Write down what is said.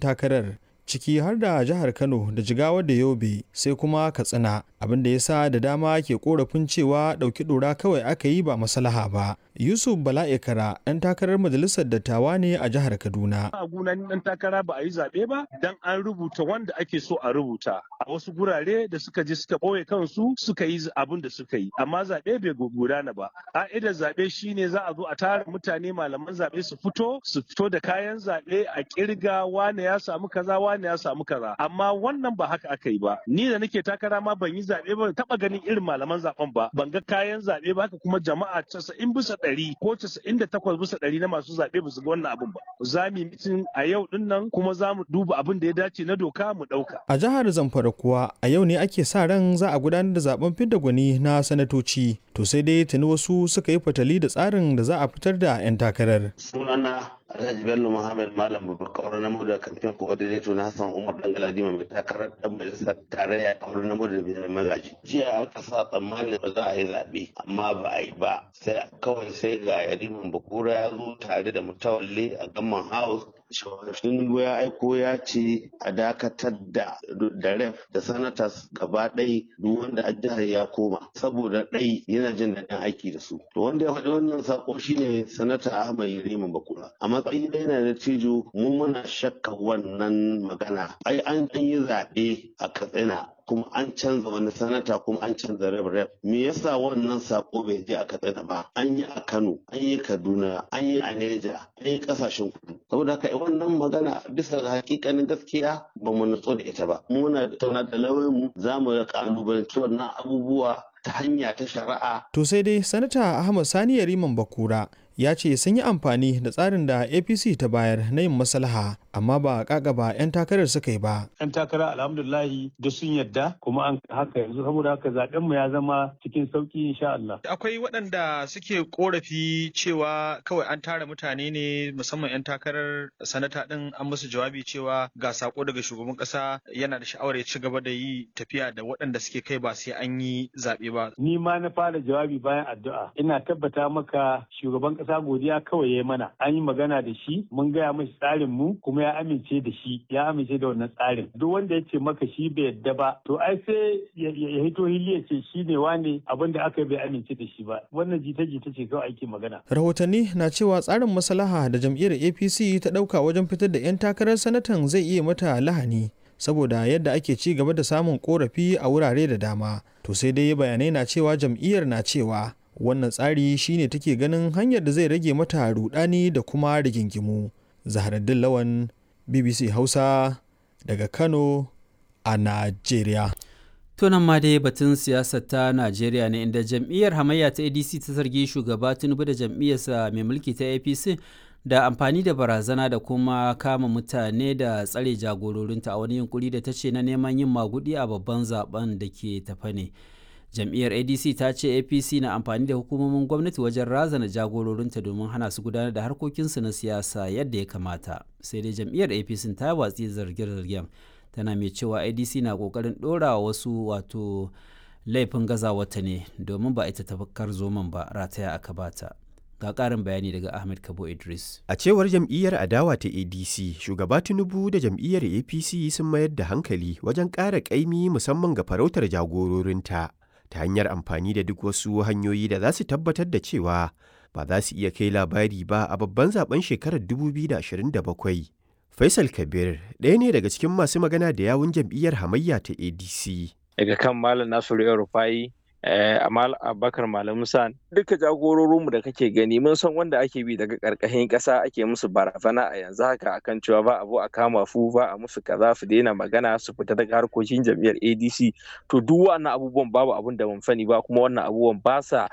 takarar ciki har da jihar Kano da Jigawa da Yobe sai kuma Katsina abin da ya sa da dama ke korafin cewa ɗauki ɗora kawai aka yi ba maslaha ba. Yusuf Bala'ikara ɗan takarar majalisar dattawa ne a jihar Kaduna. A gunan ɗan takara ba a yi zaɓe ba dan an rubuta wanda ake so a rubuta. A wasu gurare da suka je suka ɓoye kansu suka yi abin da suka yi. Amma zaɓe bai gudana ba. Ƙa'idar zaɓe shine za a zo a tara mutane malaman zaɓe su fito su fito da kayan zaɓe a ƙirga wane ya samu kaza wane ya samu kaza. Amma wannan ba haka aka yi ba. Ni da nake takara ma ban yi zaɓe ba taɓa ganin irin malaman zaɓen ba. Ban ga kayan zaɓe ba haka kuma jama'a casa'in bisa ɗari ko casa'in da takwas bisa ɗari na masu zaɓe ba su ga wannan abin ba. Za mu yi mitin a yau ɗin nan kuma za mu duba abin da ya dace na doka mu ɗauka. A jihar Zamfara kuwa a yau ne ake sa ran za a gudanar da zaben fidda gwani na sanatoci. To sai dai tuni wasu suka yi fatali da tsarin da za a fitar da 'yan takarar. Sunana Alhaji Bello Muhammad Malam Babakar na da kamfen coordinator na Hassan Umar Dangaladima mai takarar dan majalisar tarayya a wurin namu da mai magaji. Jiya aka sa tsammanin ba za a yi zaɓe amma ba a yi ba. Sai kawai sai ga Yariman Bakura ya zo tare da mutawalle a Gamman House Tinubu ya aiko ya ce a dakatar da da ref da sanatas gaba ɗai duk wanda a jihar ya koma saboda ɗai yana jin daɗin aiki da su. To wanda ya faɗi wannan sako shine sanata Ahmad Yariman Bakura. A matsayin da yana da cijo mu muna shakka wannan magana. Ai an yi zaɓe a Katsina kuma an canza wani sanata kuma an canza rep rep me yasa wannan sako bai je a katsina ba an yi a kano an yi kaduna an yi a neja an yi kasashen kudu saboda haka wannan magana bisa ga hakikanin gaskiya ba mu nutso da ita ba muna tauna da lauyan mu za mu kalubalanci wannan abubuwa ta hanya ta shari'a To sai dai sanata Ahmad Sani Yariman Bakura ya ce sun yi amfani da tsarin da apc ta bayar na yin maslaha amma ba ba 'yan takarar suka yi ba yan takara alhamdulillahi da sun yadda kuma an haka yanzu saboda haka zaben mu ya zama cikin sauki insha Allah akwai waɗanda suke korafi cewa kawai an tara mutane ne musamman 'yan takarar sanata ɗin an musu jawabi cewa ga sako daga shugaban ƙasa yana da sha'awar ya ci gaba da yi tafiya da waɗanda suke kai ba sai an yi zaɓe ba ni ma na fara jawabi bayan addu'a ina tabbata maka shugaban ƙasa godiya kawai ya mana an yi magana da shi mun gaya mashi tsarin mu kuma ya amince da shi ya amince da wannan tsarin duk wanda ya ce maka shi bai yadda ba to ai sai ya hito hili ya ce shi ne wane abin da aka bai amince da shi ba wannan jita-jita ce kawai ake magana rahotanni na cewa tsarin maslaha da jam'iyyar apc ta ɗauka wajen fitar da 'yan takarar sanatan zai iya mata lahani saboda yadda ake ci gaba da samun korafi a wurare da dama to sai dai bayanai na cewa jam'iyyar na cewa wannan tsari shine take ganin hanyar da zai rage mata rudani da kuma rigingimu zaharaddin lawan bbc hausa daga kano a najeriya tunan ma dai batun siyasar ta najeriya ne inda jam'iyyar hamayya ta adc ta zargi shugaba tinubu da jam'iyyarsa mai mulki ta apc da amfani da barazana da kuma kama mutane da tsare jagororinta a wani yunkuri da ta ce na neman yin magudi a babban zaben da ke tafa ne jam'iyyar adc ta ce apc na amfani da hukumomin gwamnati wajen razana jagororinta domin hana su gudanar da harkokinsu na siyasa yadda ya kamata sai dai jam'iyyar apc ta watsi zarge-zargen tana mai cewa adc na kokarin ɗora wasu wato laifin gazawata ne domin ba ita tafakar zoman ba rataya aka bata ga ƙarin bayani daga ahmed kabo idris a cewar jam'iyyar adawa ta adc shugaba tinubu da jam'iyyar apc sun mayar da hankali wajen ƙara ƙaimi musamman ga farautar jagororinta ta hanyar amfani da duk wasu hanyoyi da za su tabbatar da cewa ba za su iya kai labari ba a babban zaben shekarar 2027. Faisal Kabir ɗaya ne daga cikin masu magana da yawun jam'iyyar hamayya ta ADC. Daga kan Malam Nasiru Rufai Amal Abubakar Malam Musa duka jagororinmu da kake gani mun san wanda ake bi daga karkashin ƙasa ake musu barazana a yanzu haka akan cewa ba abu a kama fu ba a musu kaza su daina magana su fita daga harkokin jam'iyyar ADC to duk wannan abubuwan babu abun da mun sani ba kuma wannan abubuwan ba sa